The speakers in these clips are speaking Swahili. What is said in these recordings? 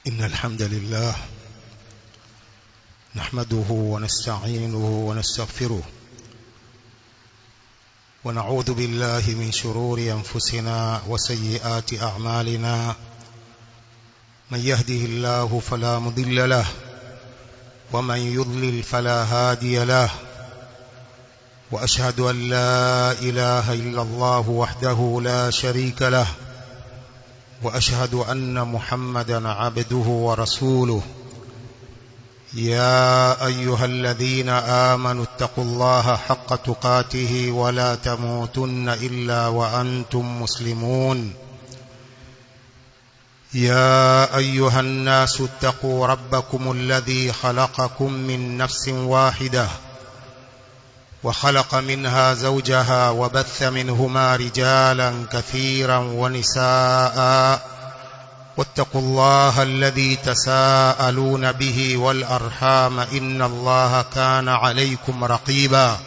إن الحمد لله نحمده ونستعينه ونستغفره ونعوذ بالله من شرور أنفسنا وسيئات أعمالنا من يهده الله فلا مضل له ومن يضلل فلا هادي له وأشهد أن لا إله إلا الله وحده لا شريك له وأشهد أن محمدا عبده ورسوله يا أيها الذين آمنوا اتقوا الله حق تقاته ولا تموتن إلا وأنتم مسلمون يا أيها الناس اتقوا ربكم الذي خلقكم من نفس واحدة وخلق منها زوجها وبث منهما رجالا كثيرا ونساء واتقوا الله الذي تساءلون به والأرحام إن الله كان عليكم رقيبا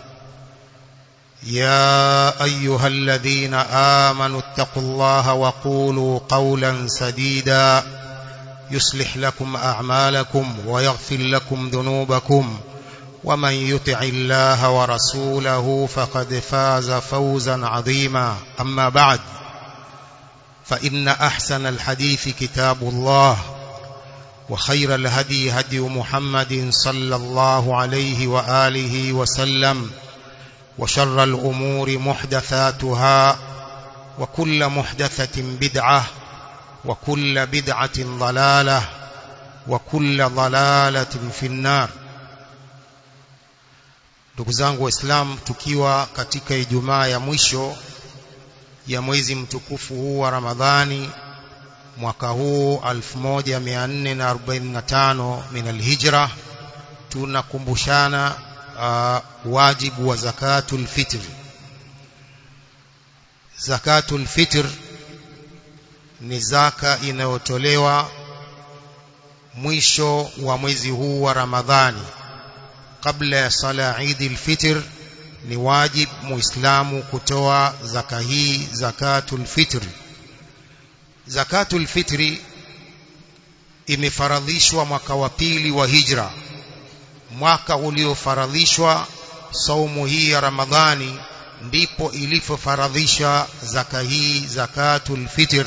يا أيها الذين آمنوا اتقوا الله وقولوا قولا سديدا يصلح لكم أعمالكم ويغفر لكم ذنوبكم ومن يطع الله ورسوله فقد فاز فوزا عظيما أما بعد فإن أحسن الحديث كتاب الله وخير الهدي هدي محمد صلى الله عليه وآله وسلم وشر الأمور محدثاتها وكل محدثة بدعة وكل بدعة ضلالة وكل ضلالة في النار ndugu zangu waislamu tukiwa katika ijumaa ya mwisho ya mwezi mtukufu huu wa ramadhani mwaka huu 1445 min alhijra tunakumbushana uh, wajibu wa zakatul fitr zakatul fitr ni zaka inayotolewa mwisho wa mwezi huu wa ramadhani kabla ya sala Eid al-Fitr ni wajib muislamu kutoa zaka hii zakatul fitr zakatul fitri imefaradhishwa mwaka wa pili wa hijra mwaka uliofaradhishwa saumu hii ya Ramadhani ndipo ilipofaradhisha zaka hii zakatul fitr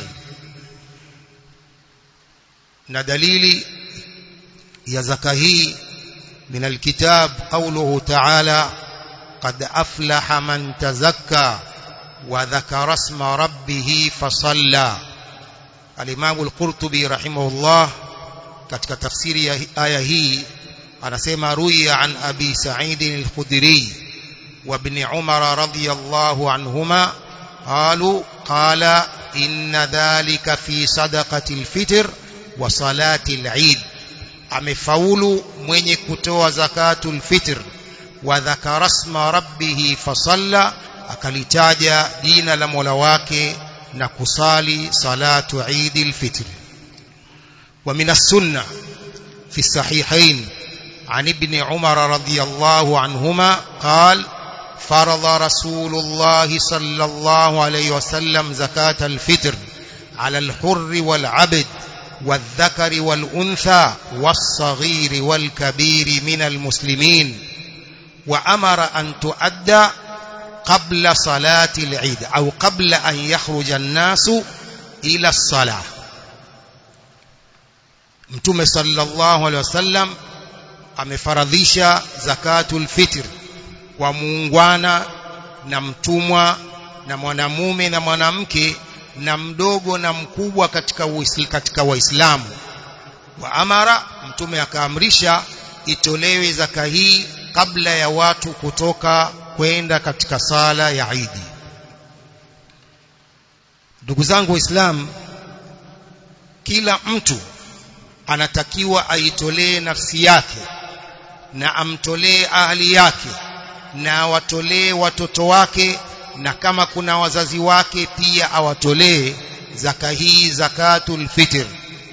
na dalili ya zaka hii من الكتاب قوله تعالى قد أفلح من تزكى وذكر اسم ربه فصلى الإمام القرطبي رحمه الله katika tafsiri ya aya hii anasema ruya an abi sa'id al-khudri wa ibn umar radiyallahu anhuma qalu qala inna dhalika fi sadaqati al-fitr wa salati al-eid amefaulu mwenye kutoa zakatul fitr wa dhakara isma rabbih fasalla akalitaja jina la Mola wake na kusali salatu Eid al-Fitr wa min as-sunnah fi sahihain عن ابن عمر رضي الله عنهما قال فرض رسول الله صلى الله عليه وسلم زكاة الفطر على الحر والعبد والذكر والأنثى والصغير والكبير من المسلمين وأمر أن تؤدى قبل صلاة العيد أو قبل أن يخرج الناس إلى الصلاة mtume sallallahu alaihi wasallam amefaradhisha zakatul fitr kwa muungwana na mtumwa na mwanamume na mwanamke na mdogo na mkubwa katika uisl, katika waislamu wa amara mtume akaamrisha itolewe zaka hii kabla ya watu kutoka kwenda katika sala ya Idi ndugu zangu waislamu kila mtu anatakiwa aitolee nafsi yake na amtolee ahli yake na awatolee watoto wake na kama kuna wazazi wake pia awatolee zaka hii zakatul fitr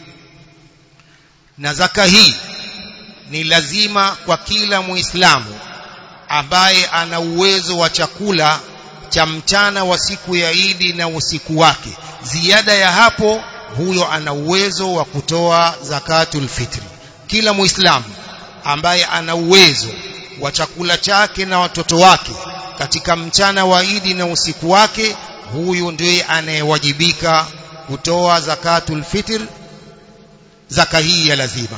na zaka hii ni lazima kwa kila muislamu ambaye ana uwezo wa chakula cha mchana wa siku ya Idi na usiku wake ziada ya hapo huyo ana uwezo wa kutoa zakatul fitri kila muislamu ambaye ana uwezo wa chakula chake na watoto wake katika mchana wa Idi na usiku wake huyu ndiye anayewajibika kutoa zakatul fitr zaka hii ya lazima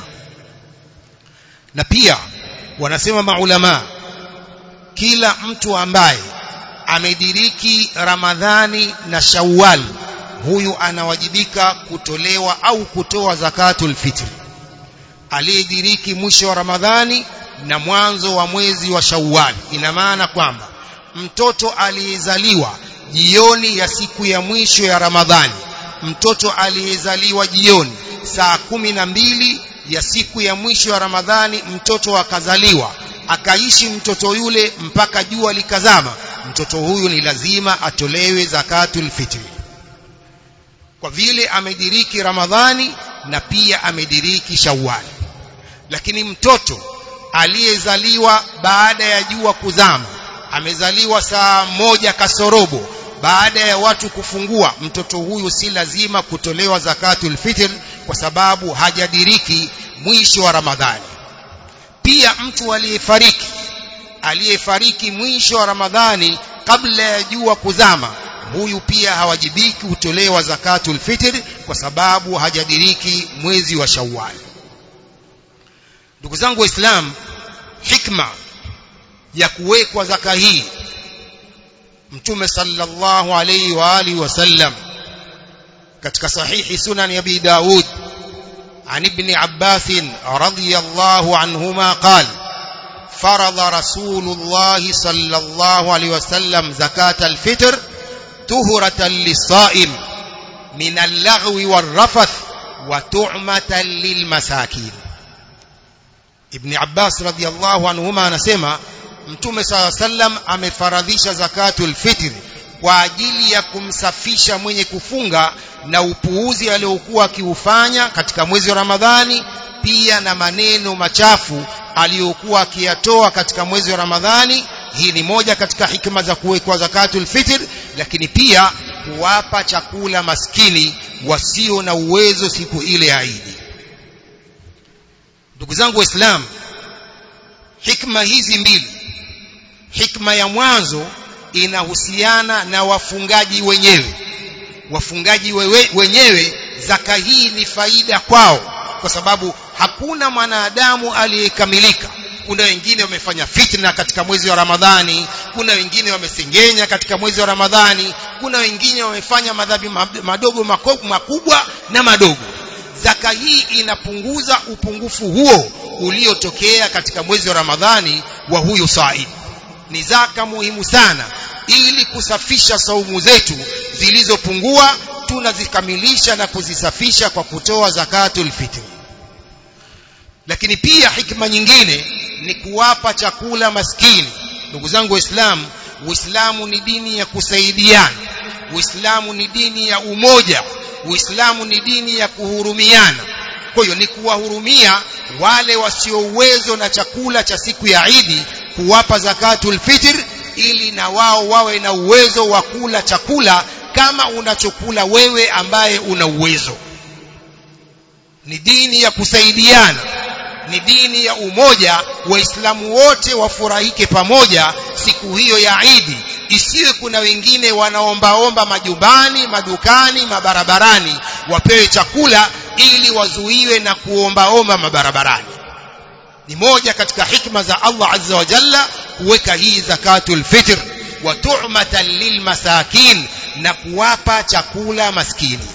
na pia wanasema maulama kila mtu ambaye amediriki Ramadhani na Shawwal huyu anawajibika kutolewa au kutoa zakatul fitr aliyediriki mwisho wa Ramadhani na mwanzo wa mwezi wa Shawwal ina maana kwamba mtoto aliyezaliwa jioni ya siku ya mwisho ya Ramadhani mtoto aliyezaliwa jioni saa kumi na mbili ya siku ya mwisho ya Ramadhani mtoto akazaliwa akaishi mtoto yule mpaka jua likazama mtoto huyu ni lazima atolewe zakatul fitri kwa vile amediriki Ramadhani na pia amediriki Shawwal lakini mtoto aliyezaliwa baada ya jua kuzama amezaliwa saa moja kasorobo baada ya watu kufungua mtoto huyu si lazima kutolewa zakatul fitr kwa sababu hajadiriki mwisho wa Ramadhani pia mtu aliyefariki aliyefariki mwisho wa Ramadhani kabla ya jua kuzama huyu pia hawajibiki kutolewa zakatul fitr kwa sababu hajadiriki mwezi wa Shawwal ndugu zangu waislamu hikma ya kuwekwa zaka hii mtume sallallahu alayhi wa alihi wasallam katika sahihi sunan abi daud عن ابن عباس رضي الله عنهما قال فرض رسول الله صلى الله عليه وسلم زكاة الفطر طهرة للصائم من اللغو والرفث وتعمة للمساكين ابن عباس رضي الله عنهما anasema mtume sala sallam amefaradhisha zakatul fitr kwa ajili ya kumsafisha mwenye kufunga na upuuzi aliokuwa akiufanya katika mwezi wa Ramadhani pia na maneno machafu aliyokuwa akiyatoa katika mwezi wa Ramadhani hii ni moja katika hikma za kuwekwa zakatul fitr lakini pia kuwapa chakula maskini wasio na uwezo siku ile ya Idi ndugu zangu waislamu hikma hizi mbili hikma ya mwanzo inahusiana na wafungaji wenyewe wafungaji wewe, wenyewe zaka hii ni faida kwao kwa sababu hakuna mwanadamu aliyekamilika kuna wengine wamefanya fitna katika mwezi wa Ramadhani kuna wengine wamesengenya katika mwezi wa Ramadhani kuna wengine wamefanya madhambi madogo makubwa na madogo zaka hii inapunguza upungufu huo uliotokea katika mwezi wa Ramadhani wa huyu said ni zaka muhimu sana ili kusafisha saumu zetu zilizopungua tunazikamilisha na kuzisafisha kwa kutoa zakatul fitri lakini pia hikma nyingine ni kuwapa chakula maskini ndugu zangu waislamu uislamu ni dini ya kusaidiana uislamu ni dini ya umoja uislamu ni dini ya kuhurumiana kwa hiyo ni kuwahurumia wale wasio uwezo na chakula cha siku ya Idi kuwapa zakatul fitr ili na wao wawe na uwezo wa kula chakula kama unachokula wewe ambaye una uwezo ni dini ya kusaidiana ni dini ya umoja waislamu wote wafurahike pamoja siku hiyo ya Idi isiwe kuna wengine wanaombaomba majumbani madukani mabarabarani wapewe chakula ili wazuiwe na kuombaomba mabarabarani ni moja katika hikma za Allah azza wa jalla kuweka hii zakatul fitr wa tu'matan lilmasakin na kuwapa chakula maskini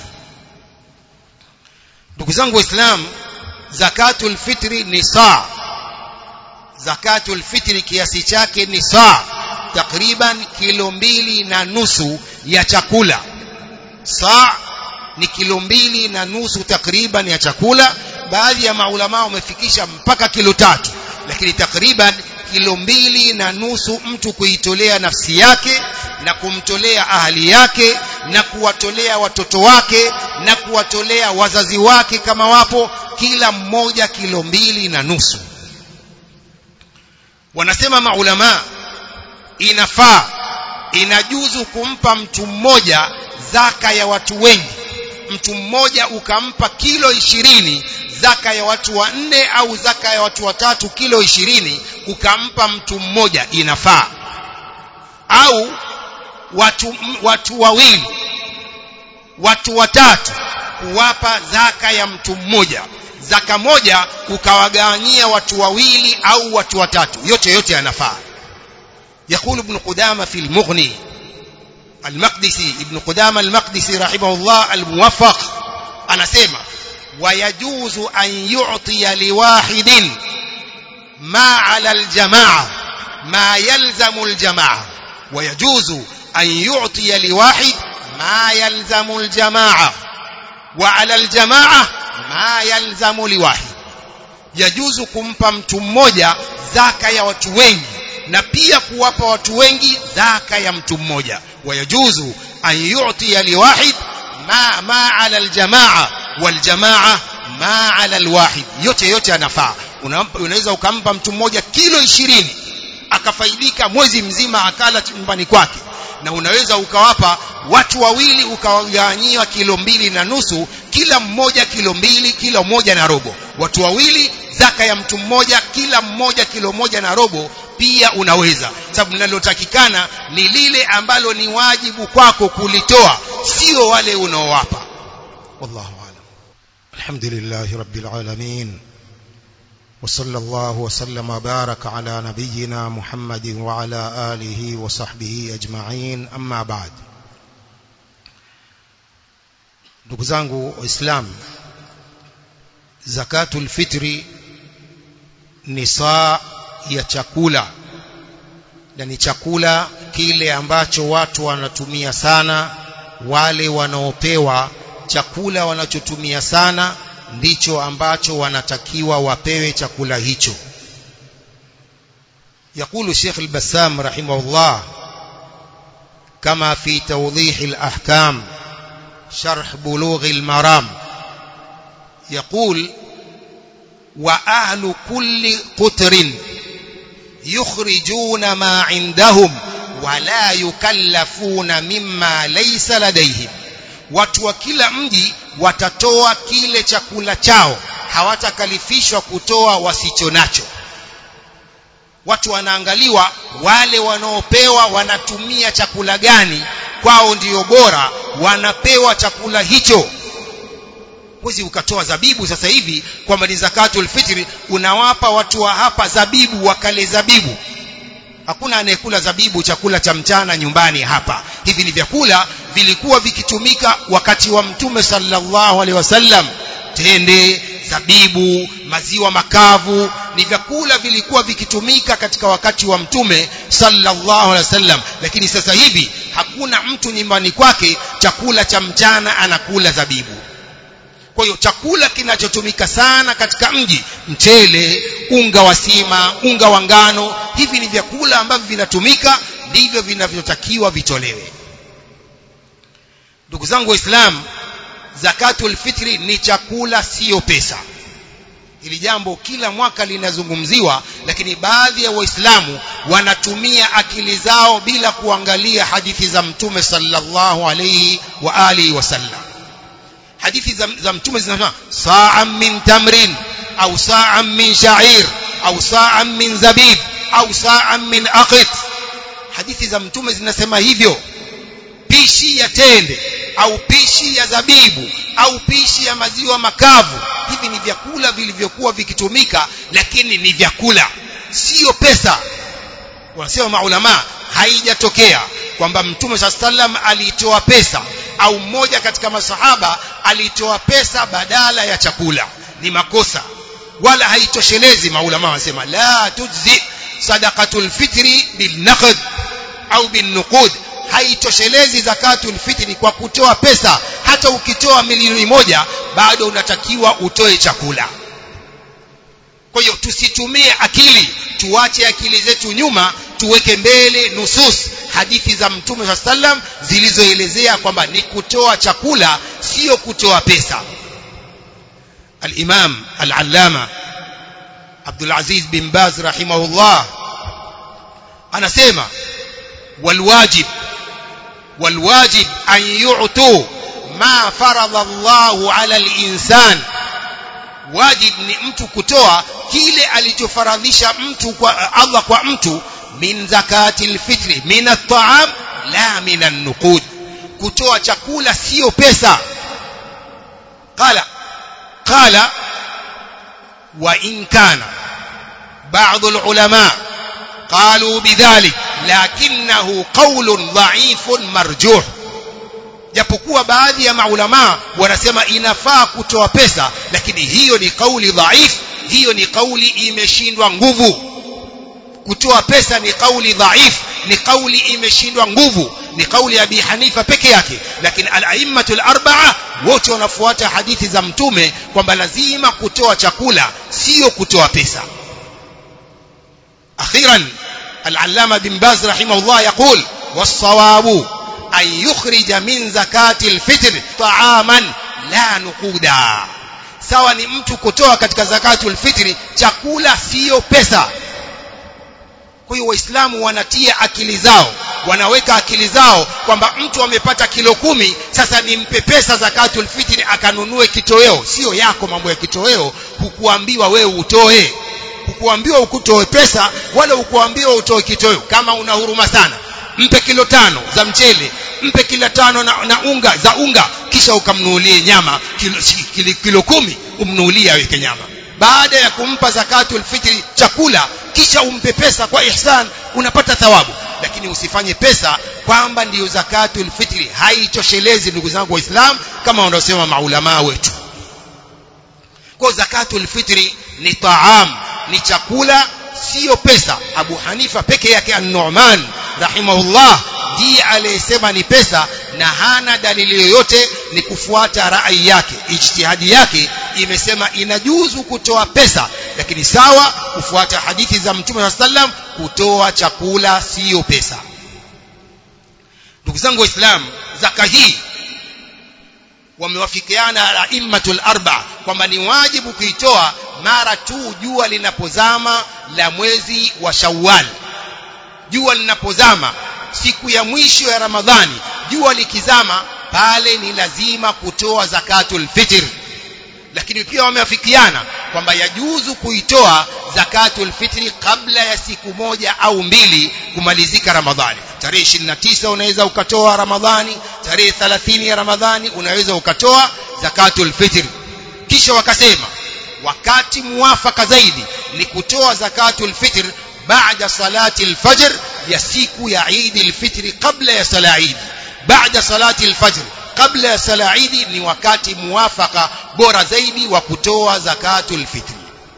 ndugu zangu waislamu zakatul fitri ni saa zakatul fitri kiasi chake ni saa takriban kilo mbili na nusu ya chakula saa ni kilo mbili na nusu takriban ya chakula baadhi ya maulama wamefikisha mpaka kilo tatu lakini takriban kilo mbili na nusu mtu kuitolea nafsi yake na kumtolea ahali yake na kuwatolea watoto wake na kuwatolea wazazi wake kama wapo kila mmoja kilo mbili na nusu wanasema maulama inafaa inajuzu kumpa mtu mmoja zaka ya watu wengi mtu mmoja ukampa kilo ishirini zaka ya watu wanne au zaka ya watu watatu kilo ishirini ukampa mtu mmoja inafaa au watu, watu wawili watu watatu kuwapa zaka ya mtu mmoja zaka moja ukawagawanyia watu wawili au watu watatu yote yote yanafaa يقول ابن قدامة في المغني المقدسي ابن قدامة المقدسي رحمه الله الموفق أنا سيما ويجوز أن يعطي لواحد ما على الجماعة ما يلزم الجماعة ويجوز أن يعطي لواحد ما يلزم الجماعة وعلى الجماعة ما يلزم لواحد يجوز kumpa mtu mmoja zaka ya watu wengi na pia kuwapa watu wengi zaka ya mtu mmoja wayajuzu an yu'tiya liwahid ma ma ala aljamaa waljamaa ma ala alwahid yote yote anafaa unaweza ukampa mtu mmoja kilo ishirini akafaidika mwezi mzima akala nyumbani kwake na unaweza ukawapa watu wawili ukawagawanyia kilo mbili na nusu kila mmoja kilo mbili kilo moja na robo watu wawili zaka ya mtu mmoja kila mmoja kilo moja na robo pia unaweza sababu linalotakikana ni lile ambalo ni wajibu kwako kulitoa sio wale unaowapa wallahu alam alhamdulillah rabbil alamin وصلى الله وسلم وبارك على نبينا محمد وعلى آله وصحبه أجمعين أما بعد ndugu zangu waislamu zakatul fitri ni saa ya chakula na ni chakula kile ambacho watu wanatumia sana wale wanaopewa chakula wanachotumia sana ndicho ambacho wanatakiwa wapewe chakula hicho يقول الشيخ البسام رحمه الله كما في توضيح الأحكام شرح بلوغ المرام يقول وأهل كل قطر يخرجون ما عندهم ولا يكلفون مما ليس لديهم watu wa kila mji watatoa kile chakula chao hawatakalifishwa kutoa wasicho nacho watu wanaangaliwa wale wanaopewa wanatumia chakula gani kwao ndiyo bora wanapewa chakula hicho huwezi ukatoa zabibu sasa hivi kwamba ni zakatul fitri unawapa watu wa hapa zabibu wakale zabibu hakuna anayekula zabibu chakula cha mchana nyumbani hapa hivi ni vyakula vilikuwa vikitumika wakati wa mtume sallallahu alaihi wasallam tende zabibu maziwa makavu ni vyakula vilikuwa vikitumika katika wakati wa mtume sallallahu alaihi wasallam lakini sasa hivi hakuna mtu nyumbani kwake chakula cha mchana anakula zabibu kwa hiyo chakula kinachotumika sana katika mji mchele unga wa sima unga wa ngano hivi ni vyakula ambavyo vinatumika ndivyo vinavyotakiwa vitolewe ndugu zangu waislamu zakatul fitri ni chakula sio pesa hili jambo kila mwaka linazungumziwa lakini baadhi ya waislamu wanatumia akili zao bila kuangalia hadithi za mtume sallallahu alayhi wa alihi wasallam hadithi za, za mtume zinasema sa'an min tamrin au sa'an min sha'ir au sa'an min zabib au sa'an min aqit hadithi za mtume zinasema hivyo pishi ya tende au pishi ya zabibu au pishi ya maziwa makavu hivi ni vyakula vilivyokuwa vikitumika lakini ni vyakula sio pesa wanasema maulama haijatokea kwamba mtume saa sallam aliitoa pesa au mmoja katika masahaba alitoa pesa badala ya chakula ni makosa wala haitoshelezi maulama wanasema la tujzi sadaqatul fitri bil naqd au bin nuqud haitoshelezi zakatul fitri kwa kutoa pesa hata ukitoa milioni moja bado unatakiwa utoe chakula kwa hiyo tusitumie akili tuache akili zetu nyuma tuweke mbele nusus hadithi za mtume saa sallam zilizoelezea kwamba ni kutoa chakula sio kutoa pesa الإمام العلامة عبد العزيز بن باز رحمه الله أنا سيما والواجب والواجب أن يعطوا ma faradha Allahu ala al-insan wajib ni mtu kutoa kile alichofaradhisha mtu kwa Allah kwa mtu min zakati alfitri min at-ta'am la min an-nuqud kutoa chakula sio pesa qala qala wa in kana بعض العلماء قالوا بذلك لكنه قول ضعيف مرجوح japokuwa baadhi ya maulama wanasema inafaa kutoa pesa lakini hiyo ni kauli dhaif hiyo ni kauli imeshindwa nguvu kutoa pesa ni kauli dhaif ni kauli imeshindwa nguvu ni kauli ya Abi Hanifa peke yake lakini al-aimmatul arba'a wote wanafuata hadithi za mtume kwamba lazima kutoa chakula sio kutoa pesa أخيرا العلامة بن باز رحمه الله يقول والصواب أن يخرج من زكاة الفطر طعاما لا نقودا sawa ni mtu kutoa katika zakatul fitri chakula sio pesa kwa hiyo waislamu wanatia akili zao wanaweka akili zao kwamba mtu amepata kilo kumi sasa nimpe pesa zakatul fitri akanunue kitoweo sio yako mambo ya kitoweo hukuambiwa wewe utoe hukuambiwa ukutoe pesa wala hukuambiwa utoe kitoweo kama una huruma sana mpe kilo tano za mchele mpe kilo tano na, na unga za unga kisha ukamnunulie nyama kilo, kilo, kilo kumi umnunulie aweke nyama baada ya kumpa zakatul fitri chakula kisha umpe pesa kwa ihsan unapata thawabu lakini usifanye pesa kwamba ndiyo zakatul fitri haitoshelezi ndugu zangu waislamu kama wanaosema maulamaa wetu kwa zakatul fitri ni taam ni chakula sio pesa Abu Hanifa peke yake an-Nu'man rahimahullah ndiye aliyesema ni pesa na hana dalili yoyote ni kufuata rai yake ijtihadi yake imesema inajuzu kutoa pesa lakini sawa kufuata hadithi za Mtume wa sallam kutoa chakula sio pesa ndugu zangu waislamu zaka hii wamewafikiana aimmatul arba kwamba ni wajibu kuitoa mara tu jua linapozama la mwezi wa Shawwal jua linapozama siku ya mwisho ya Ramadhani jua likizama pale ni lazima kutoa zakatul fitr lakini pia wameafikiana kwamba yajuzu kuitoa zakatul fitri kabla ya siku moja au mbili kumalizika Ramadhani tarehe 29 unaweza ukatoa Ramadhani tarehe 30 ya Ramadhani unaweza ukatoa zakatul fitr kisha wakasema wakati muwafaka zaidi ni kutoa zakatul fitr baada salati al-fajr ya siku ya Eid al-fitr kabla ya sala Eid baada salati al-fajr kabla ya sala Eid ni wakati muwafaka bora zaidi wa kutoa zakatul fitr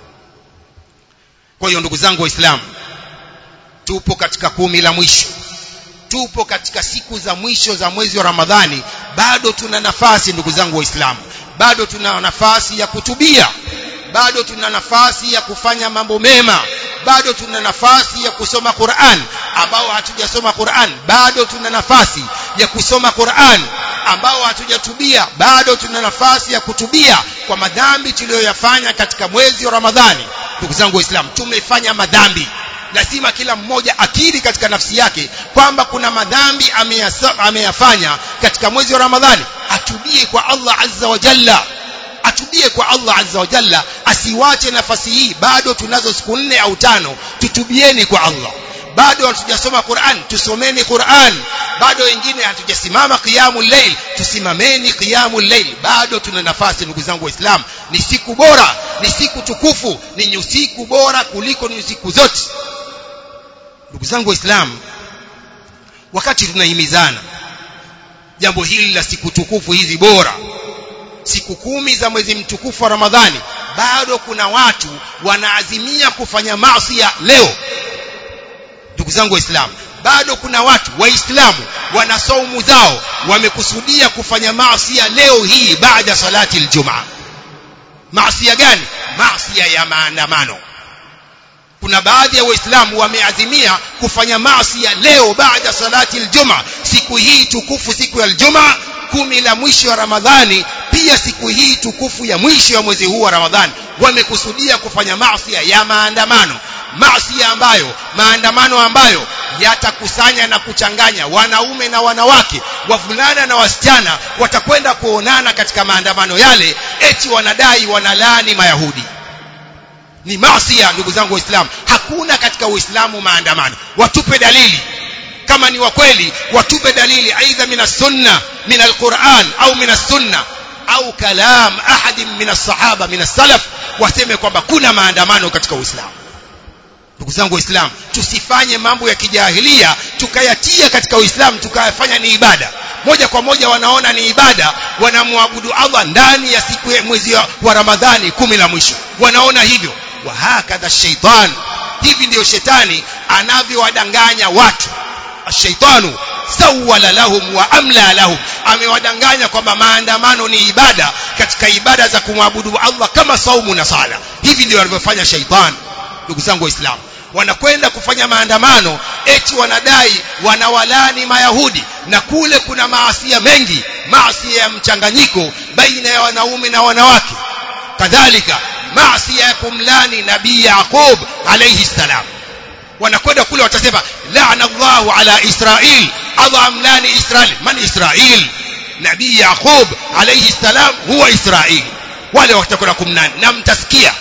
kwa hiyo ndugu zangu waislamu tupo katika kumi la mwisho tupo katika siku za mwisho za mwezi wa Ramadhani bado tuna nafasi ndugu zangu waislamu bado tuna nafasi ya kutubia bado tuna nafasi ya kufanya mambo mema bado tuna nafasi ya kusoma Qur'an ambao hatujasoma Qur'an bado tuna nafasi ya kusoma Qur'an ambao hatujatubia bado tuna nafasi ya kutubia kwa madhambi tuliyoyafanya katika mwezi wa Ramadhani ndugu zangu waislamu tumefanya madhambi lazima kila mmoja akiri katika nafsi yake kwamba kuna madhambi ameyafanya katika mwezi wa Ramadhani atubie kwa Allah azza wa jalla atubie kwa Allah azza wa jalla asiwache nafasi hii bado tunazo siku nne au tano tutubieni kwa Allah bado hatujasoma Qur'an tusomeni Qur'an bado wengine hatujasimama qiyamul layl tusimameni qiyamul layl bado tuna nafasi ndugu zangu waislamu ni siku bora ni siku tukufu ni siku bora kuliko ni siku zote ndugu zangu waislamu wakati tunahimizana jambo hili la siku tukufu hizi bora siku kumi za mwezi mtukufu wa Ramadhani bado kuna watu wanaazimia kufanya maasi leo ndugu zangu waislamu bado kuna watu waislamu wana saumu zao wamekusudia kufanya maasi leo hii baada salati aljumaa maasi gani maasi ya maandamano kuna baadhi ya waislamu wameazimia kufanya maasi leo baada salati aljumaa siku hii tukufu siku ya aljumaa kumi la mwisho wa Ramadhani pia siku hii tukufu ya mwisho wa mwezi huu wa Ramadhani wamekusudia kufanya maasi ya maandamano maasi ambayo maandamano ambayo yatakusanya na kuchanganya wanaume na wanawake wavulana na wasichana watakwenda kuonana katika maandamano yale eti wanadai wanalani mayahudi ni masia ndugu zangu waislamu hakuna katika uislamu maandamano watupe dalili kama ni wa kweli watupe dalili aidha min sunna min alquran au min sunna au kalam ahadin min as-sahaba min as-salaf waseme kwamba kuna maandamano katika uislamu ndugu zangu waislamu tusifanye mambo ya kijahilia tukayatia katika uislamu tukayafanya ni ibada moja kwa moja wanaona ni ibada wanamwabudu Allah ndani ya siku ya mwezi wa Ramadhani kumi la mwisho wanaona hivyo wa hakadha shaitan hivi ndio shetani anavyowadanganya watu ashaitanu sawala lahum wa amla lahum amewadanganya kwamba maandamano ni ibada katika ibada za kumwabudu Allah kama saumu na sala hivi ndio wanavyofanya shaitani ndugu zangu waislamu wanakwenda kufanya maandamano eti wanadai wanawalani mayahudi na kule kuna maasia mengi maasia ya mchanganyiko baina ya wanaume na wanawake kadhalika maasia ya kumlani nabii Yaqub alayhi salam wanakwenda kule watasema laana Allahu ala Israil Allah amlani Israil man Israil nabii Yaqub alayhi salam huwa Israil wale watakwenda kumlani na mtasikia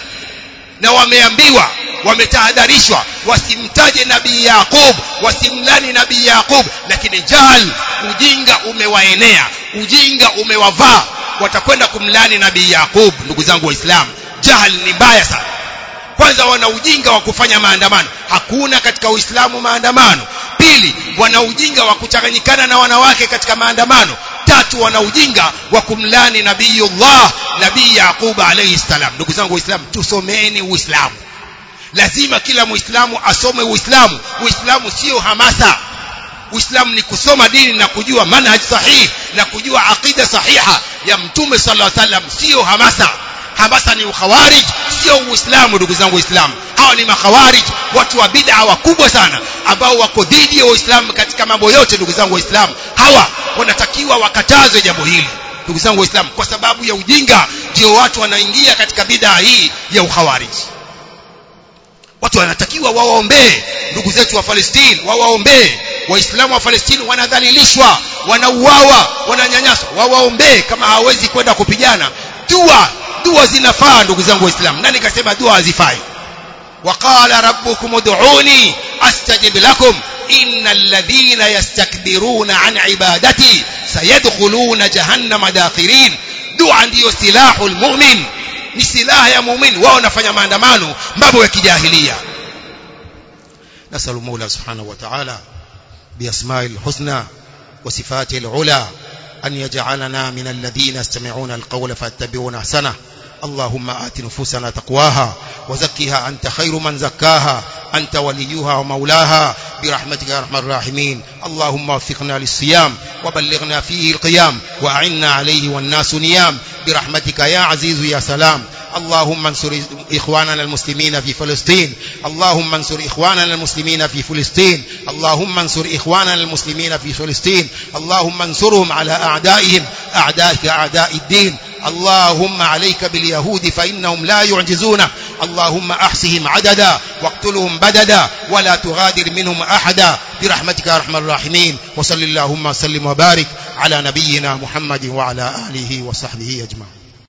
na wameambiwa wametahadharishwa wasimtaje nabii Yaqub wasimlani nabii Yaqub lakini jahal ujinga umewaenea ujinga umewavaa watakwenda kumlani nabii Yaqub ndugu zangu waislamu jahal ni mbaya sana kwanza wana ujinga wa kufanya maandamano hakuna katika uislamu maandamano pili wana ujinga wa kuchanganyikana na wanawake katika maandamano tatu wana ujinga wa kumlani nabiyullah nabii yaqub alayhi salam ndugu zangu waislamu tusomeni uislamu lazima kila muislamu asome uislamu uislamu sio hamasa uislamu ni kusoma dini na kujua manhaj sahihi na kujua aqida sahiha ya mtume sallallahu alaihi wasallam sio hamasa hamasa ni ukhawarij sio uislamu ndugu zangu waislamu hawa ni makhawarij watu wa bid'a wakubwa sana ambao wako dhidi ya uislamu katika mambo yote ndugu zangu waislamu hawa wanatakiwa wakatazwe jambo hili ndugu zangu waislamu kwa sababu ya ujinga ndio watu wanaingia katika bid'a hii ya ukhawarij watu wanatakiwa wawaombee ndugu zetu wa Palestina wawaombee waislamu wa Palestina wanadhalilishwa wanauawa wananyanyaswa wawaombee kama hawezi kwenda kupigana dua dua zinafaa ndugu zangu waislamu nani kasema dua hazifai وقال ربكم ادعوني استجب لكم ان الذين يستكبرون عن عبادتي سيدخلون جهنم داخرين dua ndiyo silahu almu'min ni silaha ya muumini wao wanafanya maandamano mambo ya kijahilia nasalu mola subhanahu wa ta'ala بأسماء الحسنى وصفاته العلى أن يجعلنا من الذين يستمعون القول فاتبعون أحسنه اللهم آت نفوسنا تقواها وزكها أنت خير من زكاها أنت وليها ومولاها برحمتك يا أرحم الراحمين اللهم وفقنا للصيام وبلغنا فيه القيام وأعنا عليه والناس نيام برحمتك يا عزيز يا سلام اللهم انصر إخواننا المسلمين في فلسطين اللهم انصر إخواننا المسلمين في فلسطين اللهم انصر إخواننا المسلمين في فلسطين اللهم انصرهم على أعدائهم أعدائك أعداء الدين اللهم عليك باليهود فإنهم لا يعجزونه اللهم أحصهم عددا واقتلهم بددا ولا تغادر منهم أحدا برحمتك يا أرحم الراحمين وصل اللهم وسلم وبارك على نبينا محمد وعلى آله وصحبه أجمعين